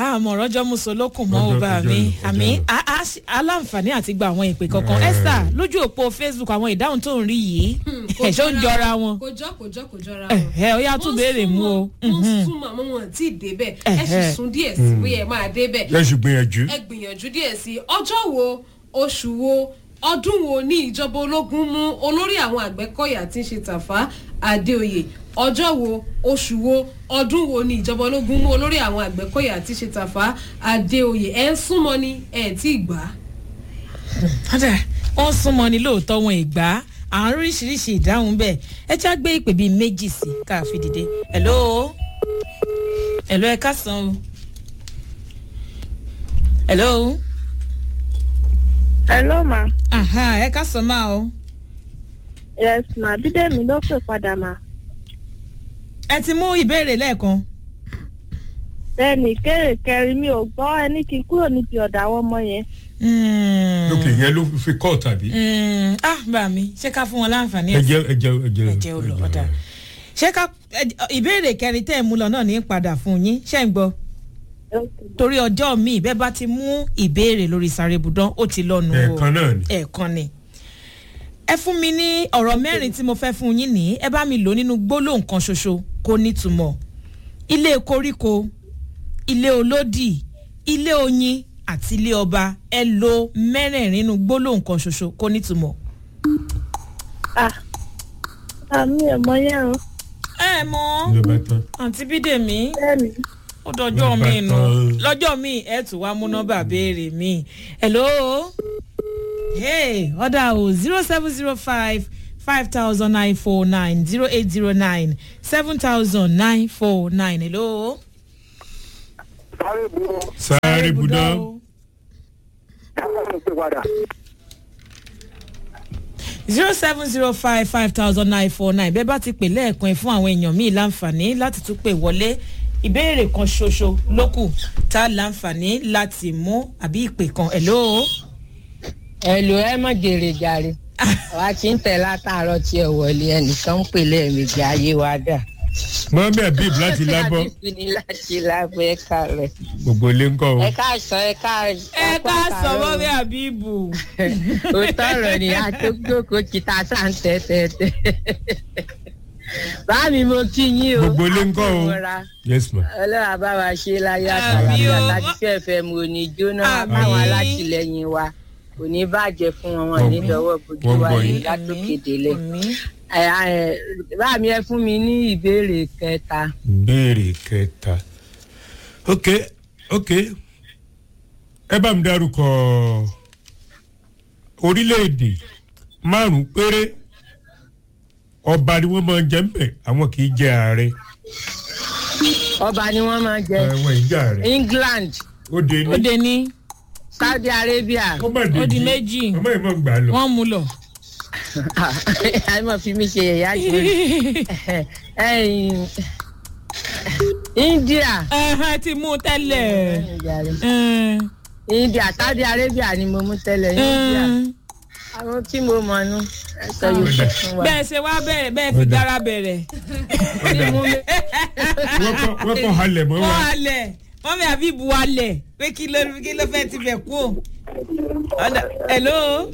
àmọ́ ọ̀rọ̀jọ́ musolókun mọ́ Ọjọ́ ó bá kọjá mi lọ, kọjá àmì lọ. a- a ṣe- aláǹfààní àti gba àwọn ìpè kankan Eh. esther lójú òpó facebook àwọn ìdáhùn tó ń rí yìí ẹ̀ ṣó ń jọra wọn kò jọ kò jọ kò jọra ẹ ẹ ó yá tún béèrè mú o wọ́n súnmọ́ àmọ́ wọn tí ì débẹ̀ ẹ sì Ẹ̀hẹ́. sún díẹ̀ sí bóyá ẹ máa débẹ̀ ẹ sì gbìyànjú. ẹ gbìyànjú díẹ̀ sí i ọjọ́ wo oṣù wo ọdún wo ní ìjọba ológun mú olórí àwọn àgbẹ̀kọ̀yà tí ń ṣe tàfá adéoyè ọjọ́ wo oṣù wo ọdún wo ní ìjọba ológun mú olórí àwọn àgbẹ̀kọ̀yà tí ń ṣe tàfá adéoyè ẹ ń súnmọ́ ni ẹ tí ì gbà á. ọ̀dà wọ́n súnmọ́ ni lóòótọ́ wọn ìgbà àwọn oríṣiríṣi ìdáhùn bẹ́ẹ̀ ẹ já gbé ìpè bíi méjì sí ká fi dìde hello hello ẹ káàsán o hello hello ma aha ẹ káàsán máa o yes ma bídèmí ló pè padà ma ẹ ti mú ìbéèrè lẹ́ẹ̀kan bẹ́ẹ̀ni kéré kẹrin mi ò gbọ́ ẹni kí n kúrò níbi ọ̀dà àwọn ọmọ yẹn Mm, lókè yẹn ló fi kọ́ tàbí. mm, ah bá mi ṣé ká fún wọn láǹfààní ẹ ẹ̀ jẹ ẹ jẹ ẹ jẹ ẹ jẹ́ ó lọ ọ̀dà ṣé ká ẹ- ìbéèrè kẹrin tẹ́ ẹ̀ mú lọ náà ní padà fún yín ṣé ń gbọ́ torí ọjọ́ míì bẹ́ẹ̀ bá ti mú ìbéèrè lórí sàrèbùdán ó ti lọ́nu o ẹ̀ẹ̀kan náà ni. ẹ̀ẹ̀kan ni ẹ fún mi ní ọ̀rọ̀ mẹ́rin tí mo fẹ́ fún yín ní ẹ bá mi lò nínú gbólóhùn kan ṣoṣo kó nítumọ̀ ilé koríko ilé olódì ilé oyin àti ilé ọba ẹ lo mẹ́rẹ̀ẹ̀rin nínú gbólóhùn kan ṣoṣo kó nítumọ̀. ah àmì ẹ̀mọ yẹn o ẹ mọ ló bá tán. àǹtí bídèmí bẹ́ẹ̀ni ó dọjọ́ Ló bá mi nù tán. lọ́jọ́ mi ẹ tún wá mú nọ́mbà béèrè mi hello hey ọ̀dà o zero seven zero five five thousand nine four nine zero eight zero nine seven thousand nine four nine hello. sáré budán. zero seven zero five five thousand nine four nine bẹ́ẹ̀ bá ti pè lẹ́ẹ̀kan ẹ̀ fún àwọn èèyàn míì láǹfààní láti tún pè wọlé ìbéèrè kan ṣoṣo ló kù tá a láǹfààní láti mú àbí ìpè kan hello. ẹlò ẹ mọ jèrè jàre wa ti ń tẹ látàárọ tí ẹ wọlé ẹnìkan ń pè lẹẹmejì ayé wa dà. mọ́mí abib láti lábọ́ Àbíkú ni láti lábọ́ ẹ kàlẹ̀. gbogbo ilé ń kọ́ o. ẹ káàsán ẹ ká ẹ ká sọ mọ́mí àbíbù. òótọ́ ọ̀rọ̀ ni àtòkòkò kìtà sáà ń tẹ́ tẹ́ tẹ́. báàmì mo kí yín o. gbogbo ilé ń kọ́ o. àkómọ́ra. yes ma. ọlọ́run bá wa ṣe láyé Àmì àtàlàyé o. àtàtì fẹ́ẹ̀fẹ́ mu ò ní jóná Àmì. báwọn alátìlẹyìn wa kò ní bàjẹ́ fún wọn wọn ní Wọ́n- dọwọ́ bójú wọ́n wa gbọ́ ní yín. látòkè délẹ̀. Àmín. Ẹ, ẹ, báàmì ẹ fún mi ní ìbéèrè kẹta béèrè kẹta. ok ok ẹ bá mi dárúkọ orílẹ̀-èdè márùn-ún péré ọba ni wọ́n máa ń jẹ́ ń bẹ̀ àwọn kì í jẹ́ ààrẹ ọba ni wọ́n máa ń jẹ àwọn ìjà ààrẹ england ó de ó ní de ní saudi arabia ó má de ó di jí. méjì. ọmọ yìí mọ̀ gbà lọ. wọ́n mú lọ. àìmọ̀ fi mí ṣe ẹ̀yà jù india ẹ̀hán ti mú tẹ́lẹ̀. Ẹ̀n, india saudi arabia ni mo mú tẹ́lẹ̀ india ẹ̀n. àwọn tí mo mọ̀ nù ẹ̀sọ́ yóò ṣe fún wa. bẹ́ẹ̀ ṣe wá bẹ̀rẹ̀ bẹ́ẹ̀ fi Ó dà. dára bẹ̀rẹ̀. wọ́n kọ́ wọ́n kọ́ halẹ̀ mọ́ wa. wọ́n halẹ̀ mọ́mí àbíbu halẹ̀ pé kí ló kí ló fẹ́ ti bẹ̀ kú o. Ọ̀dà hello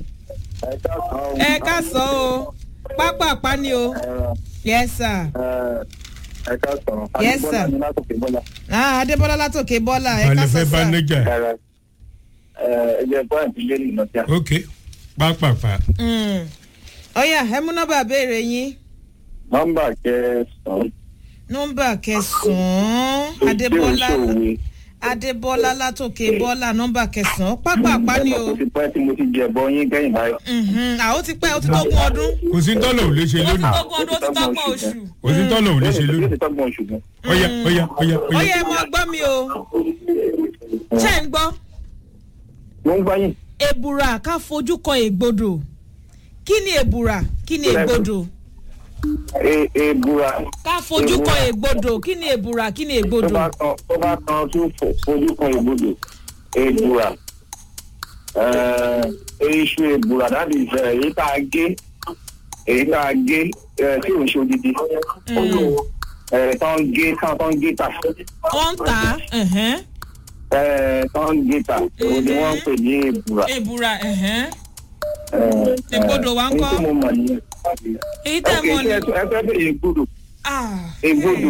ẹ ká sọ o pápá pani o yes sir ẹ ká sọ̀rọ̀ Yes, sir. adébọ́lá ní látòkè bọ́lá ah adébọ́lá látòkè bọ́lá ẹ ká balẹ̀ sọ fẹ́ bá sir. nẹ́jà. ẹ ẹ jẹ́ pọ́ìntì lé nínú tí a. ok pápápá. Mm. ọ̀yà ẹ mú nọ́mbà béèrè yín nọ́mbà kẹsàn-án. nọ́mbà kẹsàn-án adébọ́lá ìṣòwe adébọ́lá látòkè bọ́lá nọ́mbà kẹsàn-án pápá pani o. kò sí pẹ́ tí mo ti jẹ bọ́ yín kẹ́yìn báyìí. Mhm. àwọn ti pẹ́ ó ti tógún ọdún kò sí tọ́lọ̀ ò lè ṣe ó ti lónìí. tógún ọdún ó ti tọ́gbọ̀n oṣù. kò sí tọ́lọ̀ ò lè ṣe yóò lónìí. ti tọ́gbọ̀n oṣù gan. ọ̀yà ọ̀yà ọ̀yà ó ọ̀yà. yẹ mọ gbọ́ mi o ṣé ń gbọ́ mo ń gbáyìn. èbùrà ká fojú kan ègbodò kí ni èbùrà kí ni ègbodò E- ebura ká fojú kan ègbodò kí ni èbùrà kí ni tó ègbodò bá kan tó bá kan tó fo- fojú kan ìbodò ebura iṣu ebura dábì èyí tá a gé èyí tá a gé eh, tí ò ń ṣe odidi Eh, tó ń gé tó ń gé tà wọ́n ń tà á ẹ̀hẹ́n. ẹ tán gíta òun ni wọ́n ń pè ní èbúra. èbúra ẹ̀hẹ́n. ẹ, ẹ, Ègbodò wa ń èyí kọ́? tí mo mọ̀ nìyẹn. èyí tẹ́ ok mọ̀ ṣé ni. ẹ ẹ fẹ́ bẹ̀rẹ̀ ègbodò. Ah, Ègbodò.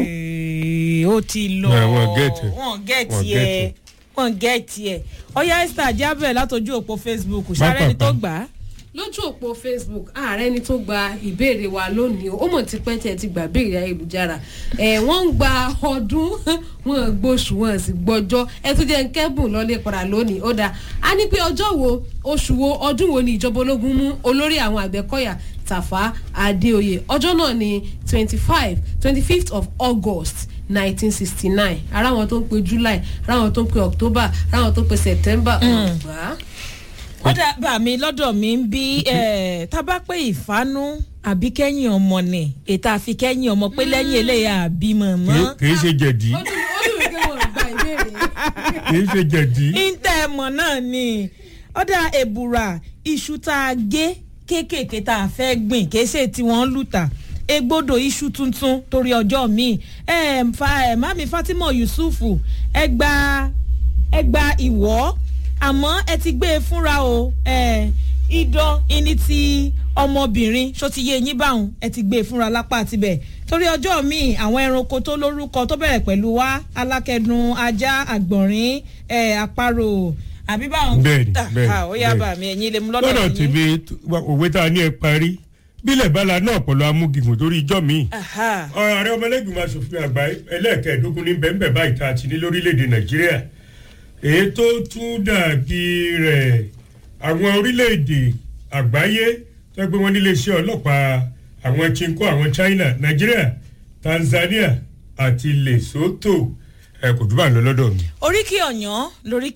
eh, ó ti lọ Nah, wọ́n get it. wọ́n get Wọ́n get ẹ̀ it. wọ́n get ẹ̀ ọ̀ya esther jábẹ̀ látọjú òpó facebook sáré ni tó Pápápá. gbà á. lójú òpó facebook ààrẹ ni tó gba ìbéèrè wa lónìí o ó mọ̀ ti pẹ́ tí ẹ ti gbà béèrè ayélujára ẹ̀ wọ́n ń gba ọdún wọn gbóṣù wọn sì gbọ́jọ́ ẹ tún jẹ́ ń kẹ́bùn lọ́lé padà lónìí ó dáa a ní pé ọjọ́ wo oṣù wo ọdún wo ni ìjọba ológun mú olórí àwọn àgbẹ̀kọ̀yà tàfà adéoyè ọjọ́ náà ni twenty five twenty fifth of august nineteen sixty nine ara wọn tó ń pe july ara wọn tó ń pe october ara wọn tó ń pe september ọgbà. ó dà bá mi lọ́dọ̀ mi ń bí eh, tá a bá pé ìfánú àbí kẹ́yìn ọmọ ni ètò àfi kẹ́yìn ọmọ pé lẹ́yìn eléyà àbí mọ̀mọ́. Kì- kì í ṣe jẹ̀dí ó dùn ó dùn mí pé wọn ò gba ìbéèrè yìí. kì í ṣe jẹ̀dí. ìtẹ̀ ẹ̀mọ̀ náà ni ọ̀dà èbùrà iṣu tá a gé kéékèèké tá a fẹ́ gbìn kìí ṣe tí wọ́n ń lùtà egbodò iṣu tuntun torí ọjọ́ míì ẹ fa ẹ mami fatima yusufu ẹ gba ẹ gba ìwọ́ àmọ́ ẹ ti gbé e fúnra o ẹ idán ìní ti ọmọbìnrin ṣó ti yé yín báwọn ẹ ti gbé e fúnra lápá tibẹ̀ torí ọjọ́ míì àwọn ẹranko tó lórúkọ tó bẹ̀rẹ̀ pẹ̀lú wá alákẹ́dùn ajá àgbọ̀nrín ẹ̀ àparò àbí báwọn. Bẹ́ẹ̀ni, Ah, bẹ́ẹ̀ni, ah, ó yá bẹ́ẹ̀ni. bà mí ẹ̀yin lè mú lọ́dọ̀ lọ́dọ̀ yín. tèmi òwe tá a ní ẹ parí bílẹ̀ bala náà pẹ̀lú amúgìgùn torí ijọ́ mi. Aha. ààrẹ ọmọlẹ́gbìmọ̀ asòfin àgbà ẹlẹ́ẹ̀kẹ́ẹ̀dógún ní bẹ́ẹ̀nbẹ́ẹ̀ báyìí tá a ti ní lórílẹ̀‐èdè nàìjíríà èyí tó tún dàbí rẹ̀ àwọn orílẹ̀‐èdè àgbáyé tó gbé wọn nílé iṣẹ́ ọlọ́pàá àwọn chinko àwọn china nàìjíríà tanzania àti lesotho ẹ kò dúbà lọ lọ́dọ̀ mi. oríkì ọ̀yàn lórí